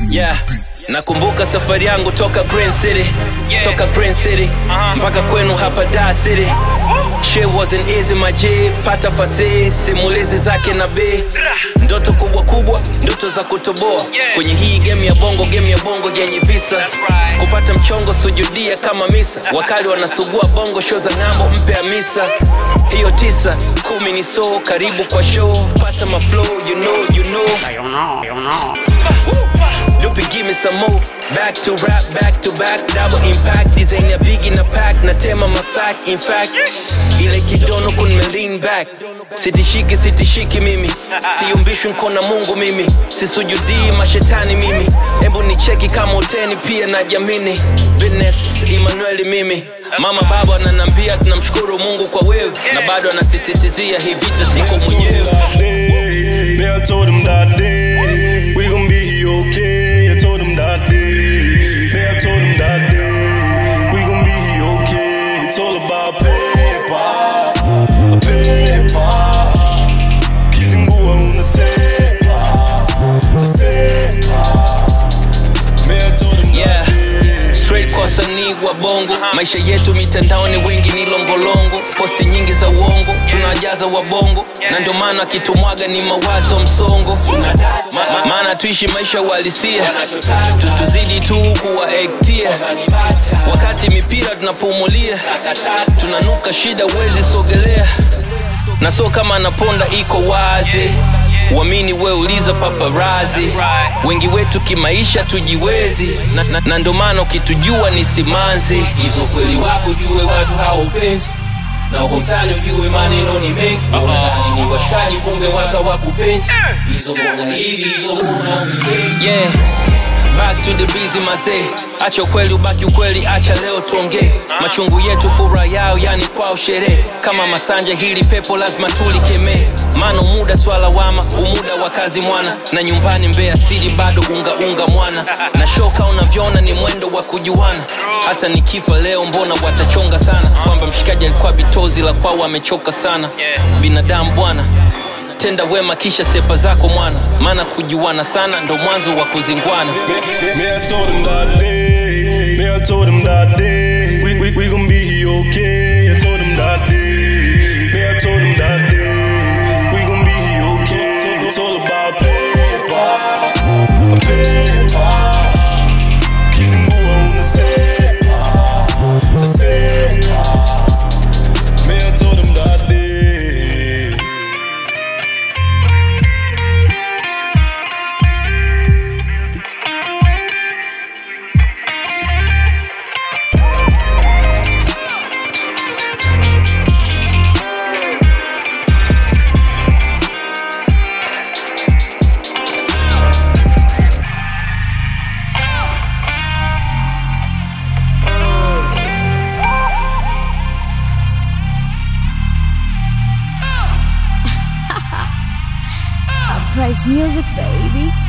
Yeah, nakumbuka safari yangu toka Green City, toka Green City mpaka kwenu hapa Dar City. Shit wasn't easy my G, pata fasihi, simulizi zake na B. Ndoto kubwa kubwa, ndoto za kutoboa kwenye hii game ya bongo, game ya bongo yenye visa. Kupata mchongo sujudia kama misa, wakali wanasugua bongo, show za ng'ambo, mpe Hamisa. Hiyo tisa kumi ni so karibu kwa show, pata maflow, you know, you know. You know, you know. Lupi give me some more Back to rap, back to back Double impact Design ya big in a pack Natema ma fact In fact Ile kidono kun me lean back Sitishiki, sitishiki mimi Siyumbishwi mkona mungu mimi Sisujudii mashetani mimi Embu ni cheki kama uteni pia na jamini Business Emmanuel mimi Mama baba ananambia tunamshukuru mungu kwa wewe Na bado anasisitizia hii vita siko mwenyewe that day. Yeah, I told him that day. We gon' be okay. I told him that day. Yeah, I told him that day. We gon' be okay. It's all about paper. Paper. Kizingua unasepa. Unasepa. Yeah, I told him Yeah. that day. Straight kwa wasanii wa bongo maisha yetu mitandaoni wengi ni longolongo posti nyingi za uongo tunajaza wabongo na ndio maana kitumwaga ni mawazo msongo Ma- ma- maana tuishi maisha uhalisia Tu- tuzidi tu kuwaektia wakati mipira tunapumulia tunanuka shida uwezi sogelea na so kama anaponda iko wazi uamini we uliza paparazi wengi wetu kimaisha tujiwezi na, na, na ndo maana ukitujua ni simanzi hizo kweli wako jue watu haupenzi na uko mtani ujue maneno ni mengi unadhani ni washikaji kumbe watu hawakupendi hizo mbona hivi hizo mbona hivi yeah back to the busy mazee acha ukweli ubaki ukweli acha leo tuongee machungu yetu furaha yao yani kwao sherehe kama masanja hili pepo lazima tulikemee mano muda swala wama umuda wa kazi mwana na nyumbani mbea siri bado unga unga mwana na shoka unavyoona ni mwendo wa kujuana hata nikifa leo mbona watachonga sana kwamba mshikaji alikuwa bitozi la kwao amechoka sana binadamu bwana tenda wema kisha sepa zako mwana maana kujuana sana ndo mwanzo wa kuzingwana Me, I told him that day. Me, I told him that day. We, we, we gon' be okay. I told him that day. Me, I told him that day. We gon' be okay. It's all about paper. Paper. Kizingua unasepa. Unasepa. Me, I told him that day. Uprise music, baby.